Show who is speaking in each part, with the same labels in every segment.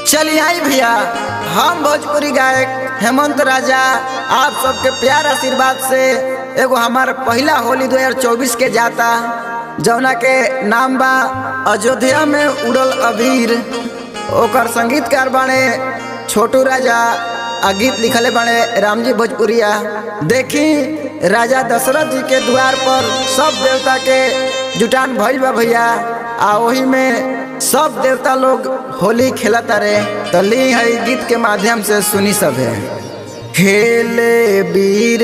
Speaker 1: चलिए आई भैया हम भोजपुरी गायक हेमंत राजा आप सबके प्यार आशीर्वाद से एगो हमार पहला होली 2024 के जाता जौना के नाम बा अयोध्या में उड़ल अबीर ओकर संगीतकार बाणे छोटू राजा आ गीत लिखले बाणे रामजी भोजपुरिया देखी राजा दशरथ जी के द्वार पर सब देवता के जुटान भइल बा भैया आ ओही में सब देवता लोग होली खेलता रे तो ली है गीत के माध्यम से सुनी सब है खेले वीर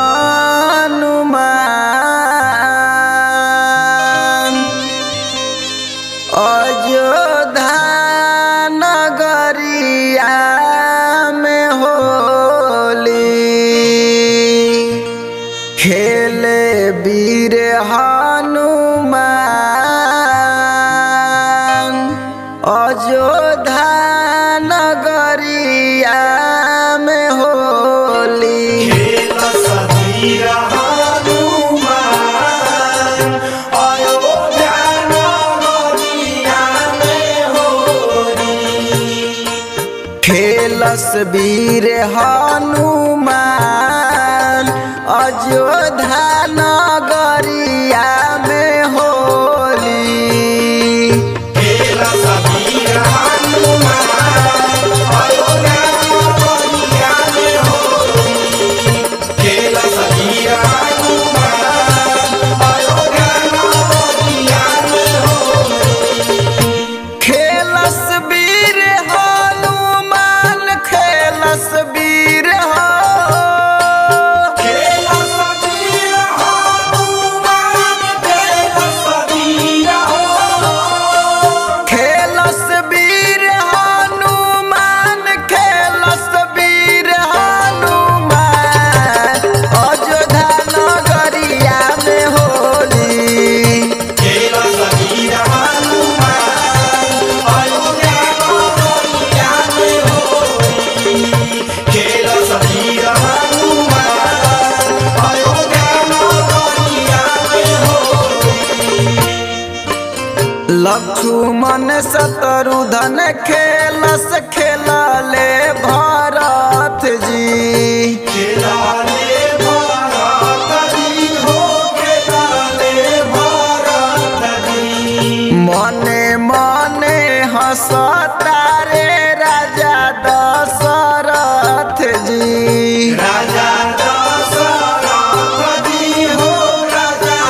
Speaker 1: हनुमान अयोध्या नगरिया में होली खेले वीर हनुमान अयोध्या नगरिया में होली खेलस वीर हनुमान अयोध्या नगरिया में होली खेलस वीर हनुमान खेलस वीर हो खेलस वीर हनुमान खेलस वीर हनुमान अयोध्या नगरिया में होली लक्ष्मण शत्रुधन खेलस खेलले भरत जी मने मने हंसता रे राजा दशरथ जी
Speaker 2: राजा दशरथ जी हो राजा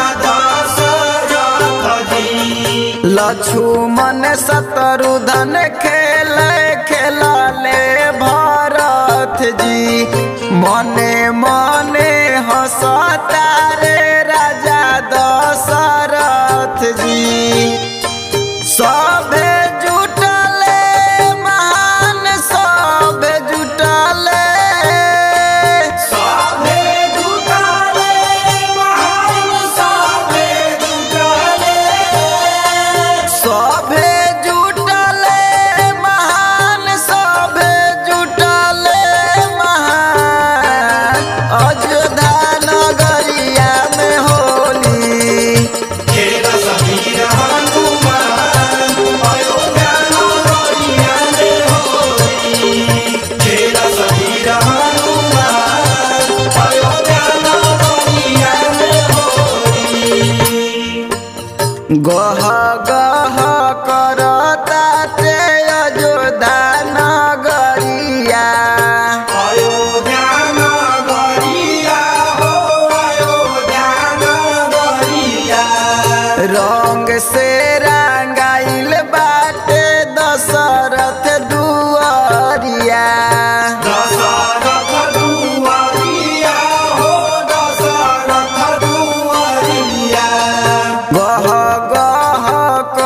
Speaker 2: दशरथ जी
Speaker 1: लक्ष्मण शत्रुधन खेल खेलले भरत जी मने मने हंसता रे राजा दशरथ जी सभे जुटले महान सभे जुटले
Speaker 2: साधे जुटाले महान साधे जुटाले
Speaker 1: सभे जुटले महान सभे जुटले महान अयोध्या नगरिया में होली
Speaker 2: खेल समीर हनुमान अयोध्या नगरिया में होली खेल समीर हनुमान अयोध्या नगरिया में होली
Speaker 1: गह गह करता ते अयोध्या नगरिया
Speaker 2: अयोध्या नगरिया हो अयोध्या नगरिया
Speaker 1: रंग से रंगाइल बाटे दशरथ दुआरिया
Speaker 2: दशरथ दुआरिया हो दशरथ दुआरिया
Speaker 1: गह गह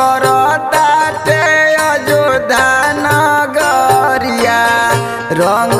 Speaker 1: करता ते अयोध्या नगरिया रंग